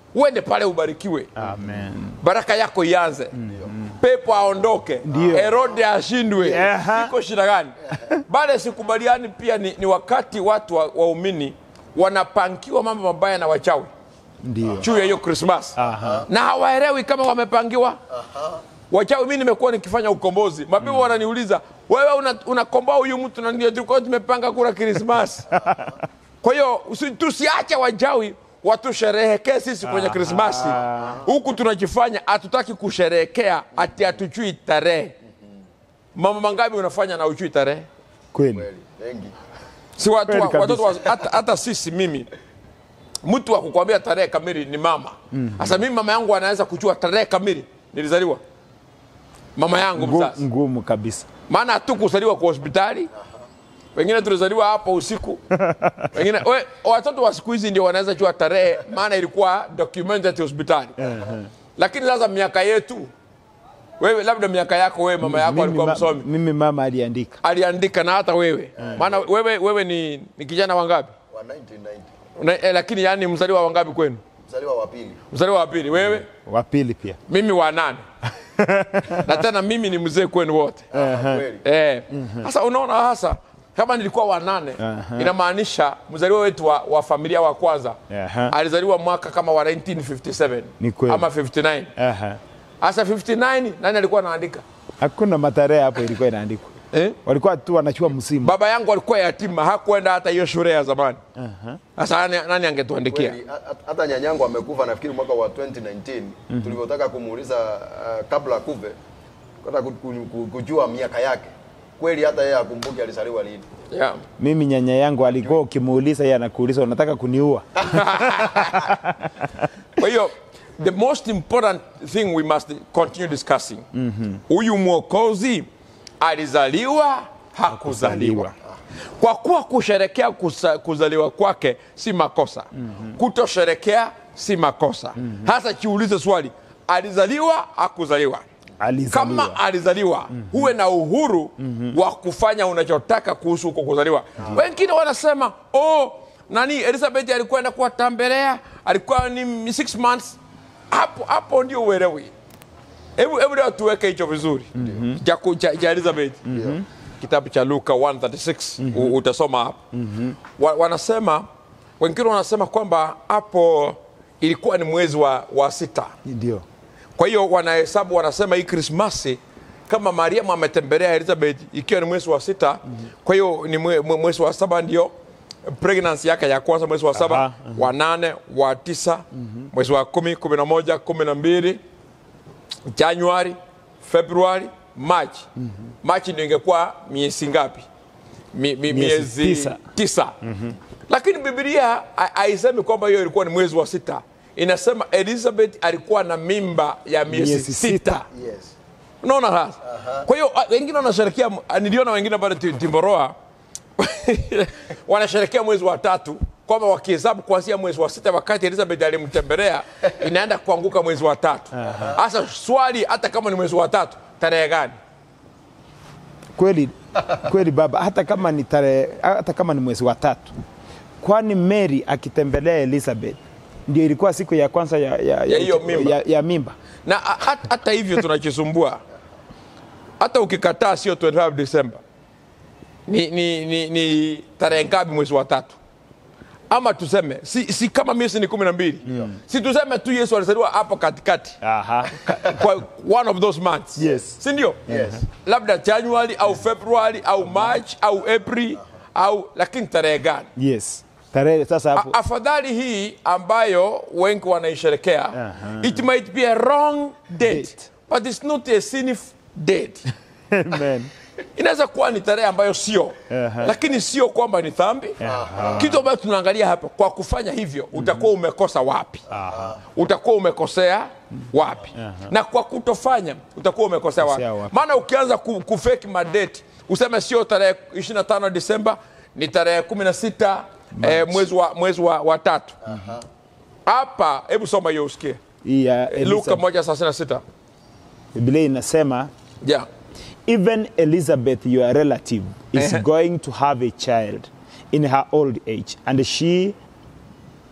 uende pale ubarikiwe Amen. baraka yako ianze pepo aondoke Ndio. herode ashindwe Aha. iko shida gani baada ya sikubaliani pia ni, ni wakati watu wa- waumini wanapangiwa mambo mabaya na wachawi Ndio. juu ya hiyo krismas Aha. na hawaelewi kama wamepangiwa wachawi mi nimekuwa nikifanya ukombozi mabibu wananiuliza wewe una- unakomboa huyu mtu na ndio tulikuwa tumepanga kula krismas kwa hiyo usi- tusiache wachawi watusherehekee sisi kwenye krismasi huku tunajifanya hatutaki kusherehekea ati hatujui tarehe mambo mangapi unafanya na ujui tarehe Kweli. Kweli, wengi. si watu Kweli wa, kabisa. watoto wa, hata, hata sisi mimi mtu wa kukwambia tarehe kamili ni mama sasa mimi mama yangu anaweza kujua tarehe kamili nilizaliwa mama yangu Ngu- mzazi Ngumu kabisa. maana hatukuzaliwa kwa hospitali wengine tulizaliwa hapo usiku wengine we, watoto wa siku hizi ndio wanaweza jua tarehe maana ilikuwa documented hospitali lakini sasa miaka yetu wewe labda miaka yako wewe mama yako Mimi, alikuwa ma- msomi mimi mama aliandika. aliandika na hata wewe maana wewe, wewe ni, ni kijana wangapi wa 1990 Una, eh, lakini yani mzaliwa wangapi kwenu mzaliwa wa pili mzaliwa wa pili wewe Wa pili pia. mimi wa nane na tena mimi ni mzee kwenu wote kweli Eh, sasa unaona hasa kama nilikuwa wa nane inamaanisha mzaliwa wetu wa, wa familia wa kwanza Aha. alizaliwa mwaka kama wa 1957 Ni kweli. ama 59 Aha. hasa 59 nani alikuwa anaandika Hakuna matarehe hapo ilikuwa inaandikwa. eh? Walikuwa tu wanachua msimu. baba yangu alikuwa yatima hakuenda hata hiyo shule ya zamani sasa nani, nani angetuandikia kweli ha- hata nyanyangu amekufa nafikiri mwaka wa 2019 tulivyotaka kumuuliza uh, kabla akufe kata ku- ku- ku- kujua miaka yake kweli hata yeye akumbuki alizaliwa lini yeah. Mimi nyanya yangu alikuwa ukimuuliza yeye anakuuliza unataka kuniua. kwa hiyo the most important thing we must continue discussing huyu mwokozi alizaliwa hakuzaliwa kwa kuwa kusherekea kusa, kuzaliwa kwake si makosa kutosherekea si makosa hasa chiulize swali alizaliwa hakuzaliwa Alizaliwa. kama alizaliwa huwe na uhuru wa kufanya unachotaka kuhusu huko kuzaliwa wengine wanasema oh, nani elizabeth alikwenda kuwatembelea alikuwa ni six months hapo hapo ndio uelewi hebu hebu leo tuweke hicho vizuri cha ku- cha cha elizabeth kitabu cha luka 136 u- utasoma hapo wa, wanasema wengine wanasema kwamba hapo ilikuwa ni mwezi wa, wa sita Ndio. kwa hiyo wanahesabu wanasema hii krismasi kama mariamu ametembelea elizabeth ikiwa ni mwezi wa sita kwa hiyo ni mwe- mwe- mwezi wa saba ndio pregnancy yake ya kwanza mwezi wa saba Aha, wa nane wa tisa mwezi wa kumi kumi na moja kumi na mbili januari februari machi machi ndio ingekuwa miezi ngapi Mi, mi, Miezi miezi tisa. tisa, lakini bibilia ha- haisemi kwamba hiyo ilikuwa ni mwezi wa sita inasema elizabeth alikuwa na mimba ya miezi Miezi sita, sita. yes unaona sasa kwa hiyo ah, wengine wanasherekea ah, niliona wengine pale Ti- timboroa wanasherekea mwezi wa tatu kwamba wakihesabu kuanzia mwezi wa sita wakati elizabeth alimtembelea inaenda kuanguka mwezi wa tatu hasa swali hata kama ni mwezi wa tatu tarehe gani Kweli kweli baba, hata kama ni tarehe, hata kama ni mwezi wa tatu, kwani Mary akitembelea Elizabeth ndio ilikuwa siku ya kwanza ya, ya, Ya hiyo mimba. ya, ya mimba. na a- hat- hata hivyo tunachisumbua hata ukikataa sio 25 Desemba ni, ni, ni, ni tarehe ngapi mwezi wa tatu ama tuseme si, si kama miezi ni kumi na mbili si tuseme tu yesu alizaliwa hapo katikati Aha. kwa one of those months Yes. si ndio Yes. labda januari au februari au march au april au lakini tarehe gani Yes. Tarehe sasa hapo. A- afadhali hii ambayo wengi wanaisherekea Aha. it might be a wrong date, Date. but it's not a sinif date Amen. inaweza kuwa ni tarehe ambayo sio Aha. lakini sio kwamba ni dhambi kitu ambayo tunaangalia hapa kwa kufanya hivyo utakuwa umekosa wapi utakuwa umekosea wapi na kwa kutofanya utakuwa umekosea wapi Kosea wapi. maana ukianza ku- kufeki madate useme sio tarehe 25 disemba ni tarehe 16 eh, mwezi wa, mwezi wa, wa tatu hapa hebu soma hiyo usikie Hii ya luka Elizabeth. moja thelathini na sita Biblia inasema yeah. even Elizabeth your relative is Ehe. going to have a child in her old age and she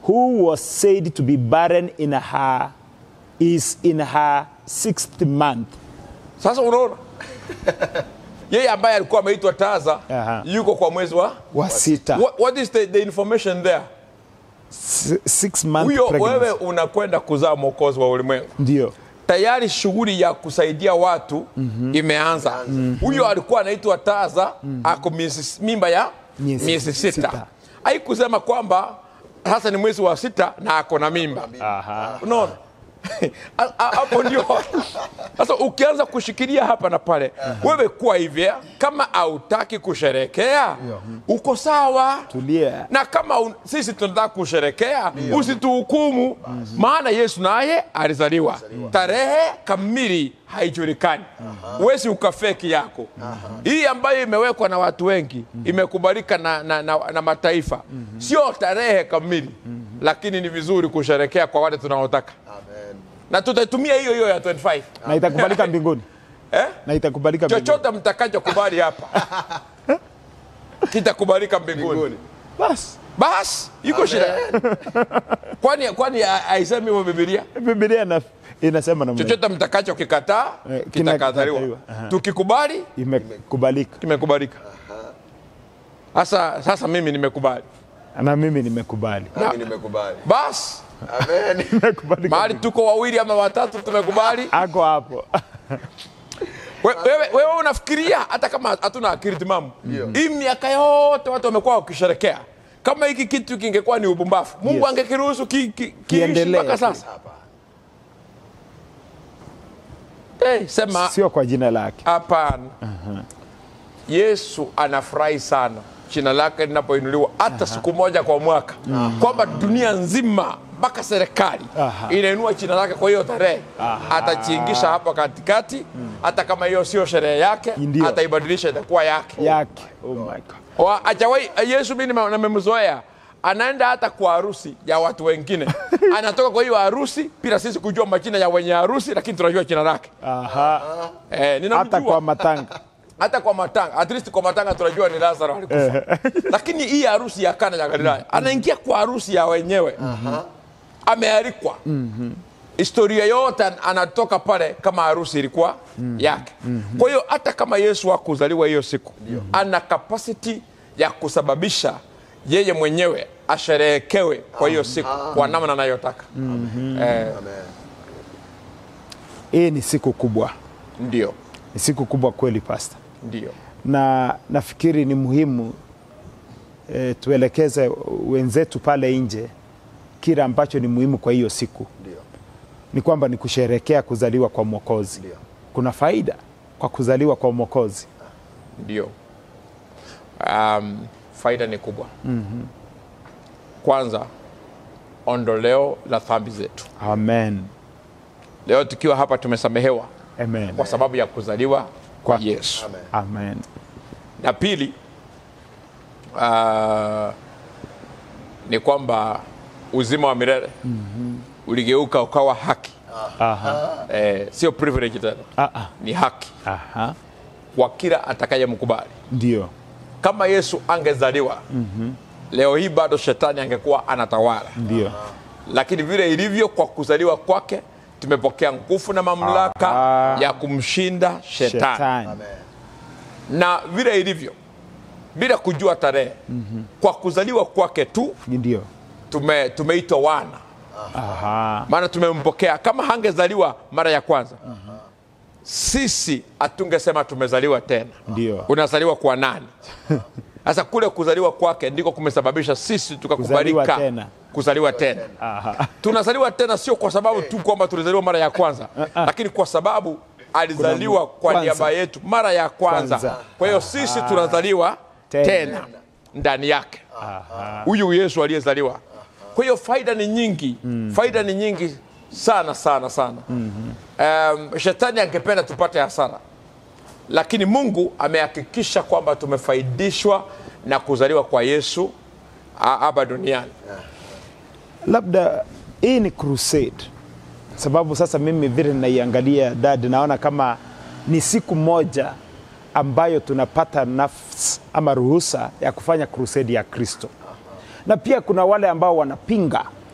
who was said to be barren in her is in her sixth month. sasa unaona yeye ambaye alikuwa ameitwa taza Aha. yuko kwa mwezi wa Wa sita. what, what is the, the information there S- six month huyo pregnancy. wewe unakwenda kuzaa mwokozi wa ulimwengu Ndio. tayari shughuli ya kusaidia watu imeanza huyo alikuwa anaitwa taza ako miezi- mimba ya Miezi miezi sita sita. haikusema kwamba sasa ni mwezi wa sita na ako na mimba Aha. unaona Ha- ha- hapo ndio sasa ukianza kushikilia hapa na pale wewe kuwa hivya kama hautaki kusherekea uko sawa Tulia. na kama un, sisi tunataka kusherekea usituhukumu maana yesu naye alizaliwa tarehe kamili haijulikani wesi ukafeki yako hii ambayo imewekwa na watu wengi imekubalika na, na, na, na mataifa sio tarehe kamili lakini ni vizuri kusherekea kwa wale tunaotaka Amen. na tutaitumia hiyo hiyo ya 25 Na itakubalika mbinguni. eh? Na itakubalika mbinguni. chochote mtakachokubali hapa kitakubalika mbinguni Mbinguni. Basi. basi iko shida kwani kwani ha- haisemi hivyo bibilia Biblia ina- inasema namna hiyo. chochote mtakacho kikataa Eh, kitakataliwa kinakataliwa. Aha. tukikubali imekubalika. kimekubalika sasa sasa mimi nimekubali Na mimi nimekubali. Nami nimekubali. basi Amen. Nimekubalika. mahali tuko wawili ama watatu tumekubali Ako hapo. We- wewe, wewe unafikiria hata kama hatuna akili timamu hii miaka yote watu wamekuwa wakisherekea kama hiki kitu kingekuwa ni ubumbafu mungu Yes. angekiruhusu ki, ki, kiishi Kiendelee. mpaka sasa hey, sema Sio kwa jina lake. hapana yesu anafurahi sana jina lake linapoinuliwa hata siku moja kwa mwaka kwamba dunia nzima mpaka serikali Aha. inainua jina lake kwa hiyo tarehe atachiingisha hapo katikati hata kama hiyo sio sherehe yake Ndio. ataibadilisha itakuwa yake Yake. Oh my God. Wa- hajawai yesu mi nime- nimemzoea anaenda hata kwa harusi ya watu wengine anatoka kwa hiyo harusi bila sisi kujua majina ya wenye harusi lakini tunajua jina lake Aha. eh, ninamjua Hata kwa matanga. hata kwa matanga at least kwa matanga tunajua ni lazaro alikufa lakini hii harusi ya kana ya galilaya anaingia kwa harusi ya wenyewe amealikwa historia yote an- anatoka pale kama harusi ilikuwa yake kwa hiyo hata kama yesu hakuzaliwa hiyo siku ana kapasiti ya kusababisha yeye mwenyewe asherehekewe kwa hiyo siku kwa namna anayotaka eh, Amen. Hii ni siku kubwa. ndio Ni siku kubwa kweli pasta. ndio na nafikiri ni muhimu e, tuelekeze wenzetu pale nje kile ambacho ni muhimu kwa hiyo siku Ndio. ni kwamba ni kusherekea kuzaliwa kwa mwokozi Ndio. kuna faida kwa kuzaliwa kwa mwokozi ndio um, faida ni kubwa kwanza ondoleo la dhambi zetu amen leo tukiwa hapa tumesamehewa amen kwa sababu ya kuzaliwa kwa Kwake. yesu Amen. amen na pili uh, ni kwamba uzima wa milele uligeuka ukawa haki aha eh, sio privilege tena ah, ah. ni haki aha kwa kila atakayemkubali ndio kama yesu angezaliwa leo hii bado shetani angekuwa anatawala ndio lakini vile ilivyo kwa kuzaliwa kwake tumepokea nguvu na mamlaka Aha. ya kumshinda shetani, shetani Amen. na vile ilivyo bila kujua tarehe kwa kuzaliwa kwake tu ndio tume, tumeitwa wana aha maana tumempokea kama hangezaliwa mara ya kwanza sisi hatungesema tumezaliwa tena ndio unazaliwa kwa nani sasa kule kuzaliwa kwake ndiko kumesababisha sisi tukakubalika Kuzaliwa tena. kuzaliwa tena aha tunazaliwa tena sio kwa sababu tu kwamba tulizaliwa mara ya kwanza lakini kwa sababu alizaliwa kwa kwanza. niaba yetu mara ya kwanza Kwanza. kwa hiyo sisi tunazaliwa Tena. tena ndani yake huyu yesu aliyezaliwa kwa hiyo faida ni nyingi faida ni nyingi sana sana sana um, shetani angependa tupate hasara lakini mungu amehakikisha kwamba tumefaidishwa na kuzaliwa kwa yesu a- hapa duniani labda hii ni crusade sababu sasa mimi vile naiangalia dad naona kama ni siku moja ambayo tunapata nafsi ama ruhusa ya kufanya crusade ya kristo na pia kuna wale ambao wanapinga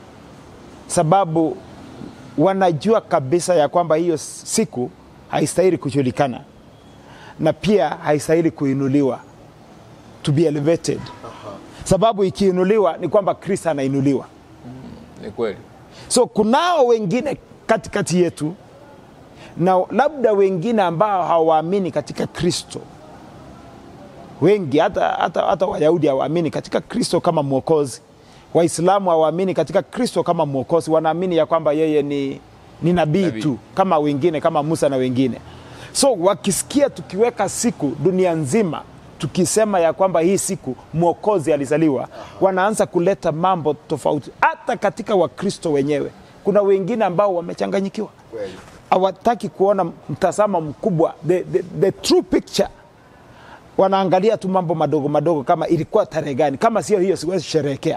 sababu wanajua kabisa ya kwamba hiyo siku haistahili kujulikana na pia haistahili kuinuliwa to be elevated sababu ikiinuliwa ni kwamba kristo anainuliwa Ni kweli. so kunao wengine katikati yetu na labda wengine ambao hawaamini katika kristo wengi hata, hata, hata wayahudi hawaamini katika kristo kama mwokozi waislamu hawaamini katika kristo kama mwokozi wanaamini ya kwamba yeye ni, ni nabii Nabii. tu kama wengine kama musa na wengine so wakisikia tukiweka siku dunia nzima tukisema ya kwamba hii siku mwokozi alizaliwa wanaanza kuleta mambo tofauti hata katika wakristo wenyewe kuna wengine ambao wamechanganyikiwa Kweli. hawataki kuona mtazamo mkubwa the, the, the true picture wanaangalia tu mambo madogo madogo kama ilikuwa tarehe gani kama sio hiyo siwezi sherehekea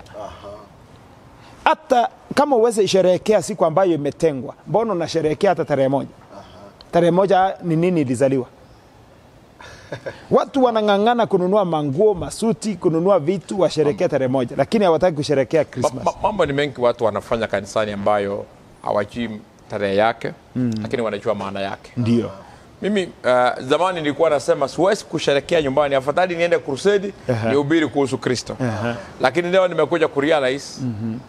hata kama uweze sherehekea siku ambayo imetengwa mbona unasherehekea hata tarehe moja tarehe moja ni nini ilizaliwa watu wanang'ang'ana kununua manguo masuti kununua vitu washerekea tarehe moja lakini hawataki kusherekea Ma, krismas ma, mambo ni mengi watu wanafanya kanisani ambayo hawajui tarehe yake mm. lakini wanajua maana yake ndio mimi uh, zamani nilikuwa nasema siwezi kusherekea nyumbani afadhali niende krusedi Aha. nihubiri kuhusu kristo lakini leo nimekuja kurealize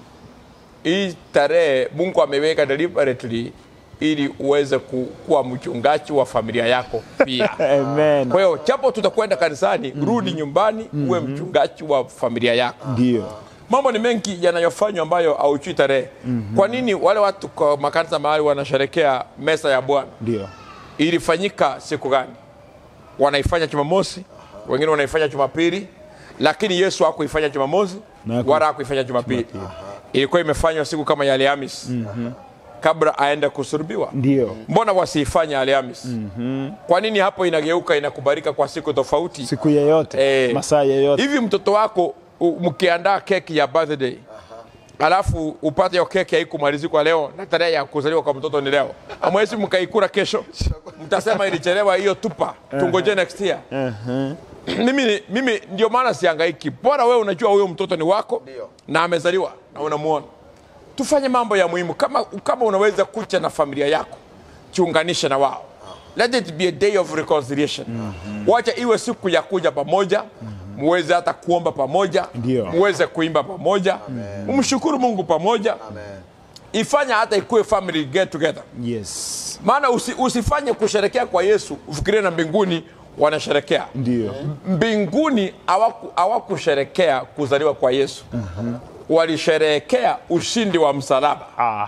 hii tarehe mungu ameweka deliberately ili uweze ku, kuwa mchungaji wa familia yako pia amen kwa hiyo japo tutakwenda kanisani rudi nyumbani uwe mchungaji wa familia yako ndio mambo ni mengi yanayofanywa ambayo hauchui tarehe kwa nini wale watu kwa makanisa mahali wanasherekea mesa ya bwana ndio ilifanyika siku gani wanaifanya jumamosi wengine wanaifanya jumapili lakini yesu hakuifanya jumamosi Na haku- wala hakuifanya jumapili ilikuwa imefanywa siku kama ya alhamis kabla aende kusurubiwa ndio mbona wasiifanye alhamis kwa nini hapo inageuka inakubalika kwa siku tofauti siku yeyote Eh, masaa yeyote hivi mtoto wako u- mkiandaa keki ya birthday alafu upate hiyo keki haikumalizikwa leo na tarehe ya kuzaliwa kwa mtoto ni leo amwezi mkaikura kesho mtasema ilichelewa hiyo tupa tungoje next year mimi, mimi ndio maana siangaiki bora wewe unajua huyo mtoto ni wako Ndio. na amezaliwa na unamuona tufanye mambo ya muhimu kama, kama unaweza kucha na familia yako chiunganishe na wao let it be a day of reconciliation wacha iwe siku ya kuja pamoja muweze hata kuomba pamoja Ndio. muweze kuimba pamoja umshukuru mungu pamoja Amen. ifanya hata ikuwe family get together yes maana usi, usifanye kusherekea kwa yesu ufikirie na mbinguni wanasherekea ndio mbinguni hawaku- hawakusherekea kuzaliwa kwa yesu walisherehekea ushindi wa msalaba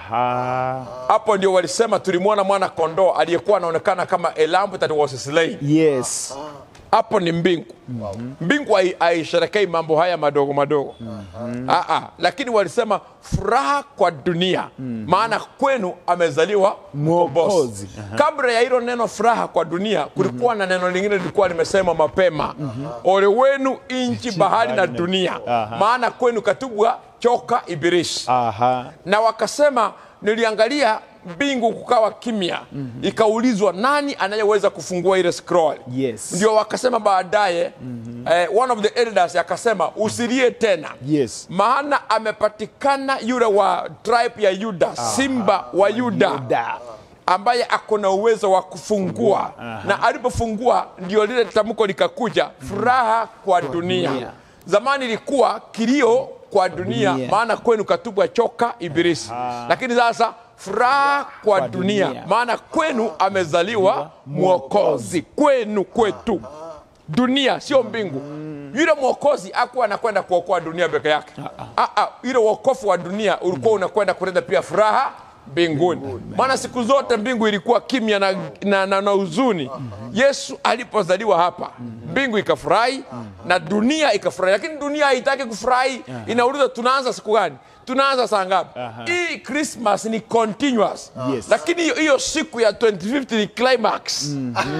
aha hapo ndio walisema tulimwona mwana kondoo aliyekuwa anaonekana kama a lamb that was slain yes hapo ni mbingu mbingu hai- haisherekei mambo haya madogo madogo Aa, lakini walisema furaha kwa dunia maana kwenu amezaliwa Mwokozi. mkombozi kabla ya hilo neno furaha kwa dunia kulikuwa na neno lingine lilikuwa limesema mapema ole wenu inchi bahari na dunia maana kwenu katubwa choka ibilisi aha na wakasema niliangalia mbingu kukawa kimya ikaulizwa nani anayeweza kufungua ile scroll Yes. ndio wakasema baadaye eh, one of the elders akasema usilie tena yes maana amepatikana yule wa tribe ya yuda simba wa yuda da ambaye ako na uwezo wa kufungua na alipofungua ndio lile tamko likakuja furaha kwa dunia. dunia. zamani ilikuwa kilio kwa dunia, Dunia. maana kwenu katubwa choka ibilisi lakini sasa furaha kwa, Kwa dunia. dunia. maana kwenu amezaliwa mwokozi kwenu kwetu dunia sio mbingu yule mwokozi akuwa anakwenda kuokoa dunia peke yake Ah, ah, yule wokofu wa dunia ulikuwa unakwenda kuleta pia furaha mbinguni maana siku zote mbingu ilikuwa kimya na, na, na, na huzuni yesu alipozaliwa hapa mbingu ikafurahi na dunia ikafurahi lakini dunia haitaki kufurahi inauliza tunaanza siku gani tunaanza saa ngapi hii christmas ni continuous Yes. lakini hiyo- hiyo siku ya 2050 ni climax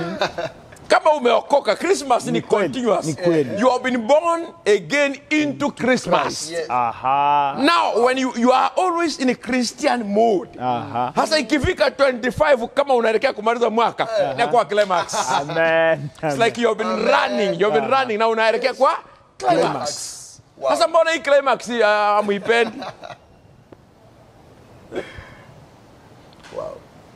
kama umeokoka christmas ni, kweli, continuous ni kweli. you have been born again into christmas Yes. aha now when you, you are always in a christian mode aha hasa ikifika 25 kama unaelekea kumaliza mwaka inakuwa climax amen It's like you have been running you have been running na unaelekea kwa climax Wow. sasa mbona hii climax uh, amuipendi wow.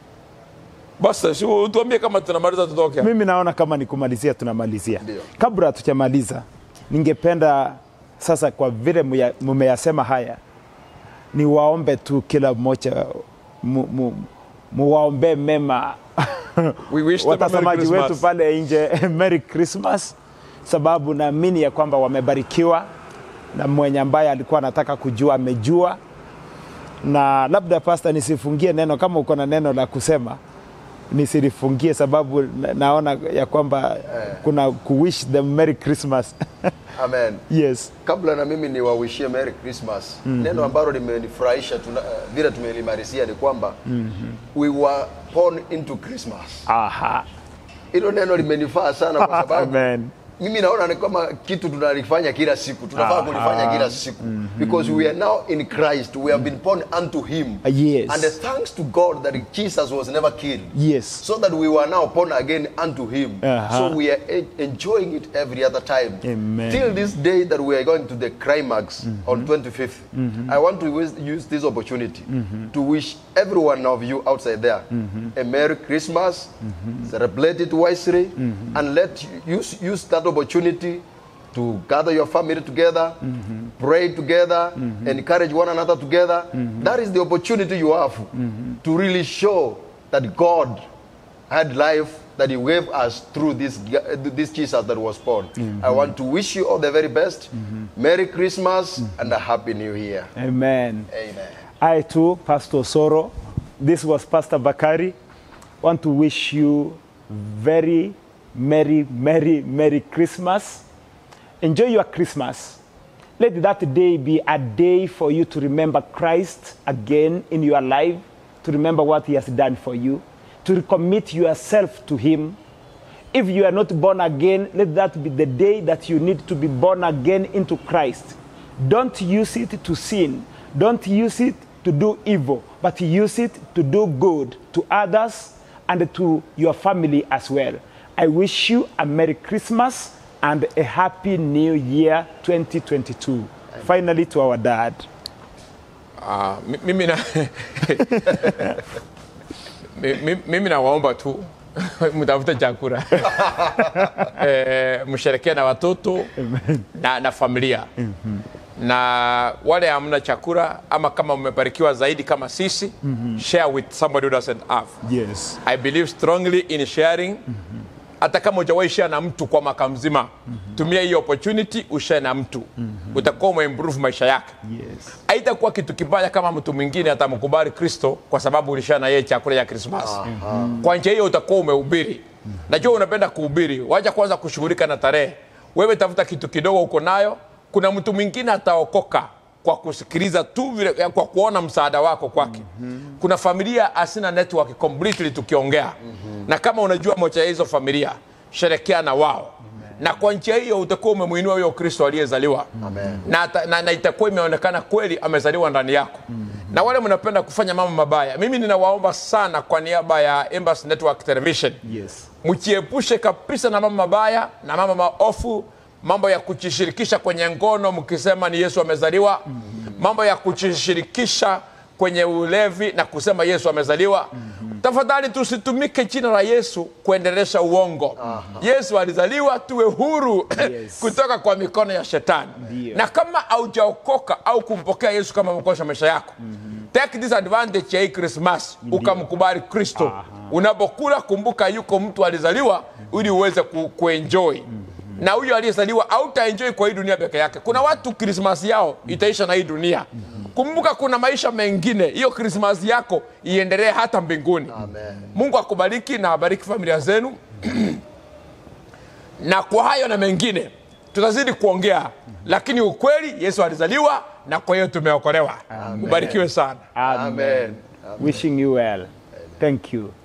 basi si utuambie kama tunamaliza tutoke hapa. mimi naona kama ni kumalizia tunamalizia Ndio. kabla hatujamaliza ningependa sasa kwa vile muya- mumeyasema haya niwaombe tu kila mmoja mu- mu- muwaombee mema We wish them a Merry watazamaji Christmas. wetu pale nje Merry Christmas, sababu naamini ya kwamba wamebarikiwa na mwenye ambaye alikuwa anataka kujua amejua. Na labda pasta, nisifungie neno, kama uko na neno la kusema nisilifungie, sababu na- naona ya kwamba kuna kuwish them Merry Christmas amen yes kabla na mimi niwawishie Merry Christmas neno ambalo limenifurahisha tuna- eh, vile tumelimarisia ni kwamba we were born into Christmas aha hilo neno limenifaa sana kwa sababu amen mimi naona ni kama kitu tunalifanya kila siku tunafaa Aha. kulifanya kila siku because we are now in Christ we have been born unto him Ah, yes. and thanks to God that Jesus was never killed yes so that we were now born again unto him Uh-huh. so we are e- enjoying it every other time Amen. till this day that we are going to the climax on 25th i want to use, use this opportunity to wish every one of you outside there a merry christmas celebrate it wisely and let you use, use that opportunity to gather your family together, pray together, encourage one another together. That is the opportunity you have to really show that God had life that He gave us through this, this Jesus that was born. I want to wish you all the very best. Merry Christmas and a Happy New Year. amen Amen. I too, Pastor Soro, this was Pastor Bakari, want to wish you very merry, merry, merry Christmas. Enjoy your Christmas. Let that day be a day for you to remember Christ again in your life, to remember what He has done for you, to recommit yourself to Him. If you are not born again, let that be the day that you need to be born again into Christ. Don't use it to sin. Don't use it to do evil, but use it to do good to others and to your family as well. I wish you a Merry Christmas and a Happy New Year 2022. Finally, to our dad. Ah, mi- mimi na Mi- mi- mimi nawaomba tu mtafute chakula eh, msherekee na watoto na, na familia na wale hamna chakula ama kama mmebarikiwa zaidi kama sisi share with somebody who doesn't have Yes. I believe strongly in sharing. Hata kama hujawahi share na mtu kwa mwaka mzima, tumia hii opportunity ushare na mtu, utakuwa umeimprove maisha yake. Yes. Haitakuwa kitu kibaya kama mtu mwingine atamkubali Kristo kwa sababu ulishare na yeye chakula ya Krismasi. Kwa njia hiyo utakuwa umehubiri. Najua unapenda kuhubiri, wacha kwanza kushughulika na tarehe. Wewe tafuta kitu kidogo uko nayo, kuna mtu mwingine ataokoka kwa kusikiliza tu vile, ya kwa kuona msaada wako kwake. Kuna familia hasina network completely tukiongea, na kama unajua moja ya hizo familia, sherekea na wao na kwa njia hiyo utakuwa umemuinua huyo Kristo aliyezaliwa Amen. na, ata- na, na itakuwa imeonekana kweli amezaliwa ndani yako na wale mnapenda kufanya mambo mabaya, mimi ninawaomba sana kwa niaba ya Embassy Network Television Yes. mjiepushe kabisa na mambo mabaya na mambo maofu, mambo ya kujishirikisha kwenye ngono mkisema ni Yesu amezaliwa, mambo ya kujishirikisha kwenye ulevi na kusema Yesu amezaliwa. Tafadhali tusitumike jina la Yesu kuendelesha uongo. Yesu alizaliwa tuwe huru Yes. kutoka kwa mikono ya shetani. Ndio. Na kama haujaokoka au kumpokea Yesu kama mwokozi wa maisha yako, take this advantage ya hii Christmas ukamkubali Kristo. Unapokula kumbuka, yuko mtu alizaliwa ili uweze ku, kuenjoy na huyo aliyezaliwa hautaenjoy kwa hii dunia peke yake. Kuna watu Krismasi yao itaisha na hii dunia. Kumbuka kuna maisha mengine, hiyo Krismasi yako iendelee hata mbinguni. Amen. Mungu akubariki na abariki familia zenu na kwa hayo na mengine tutazidi kuongea, lakini ukweli Yesu alizaliwa na kwa hiyo tumeokolewa. Ubarikiwe sana. Amen. Amen. Wishing you well. Thank you.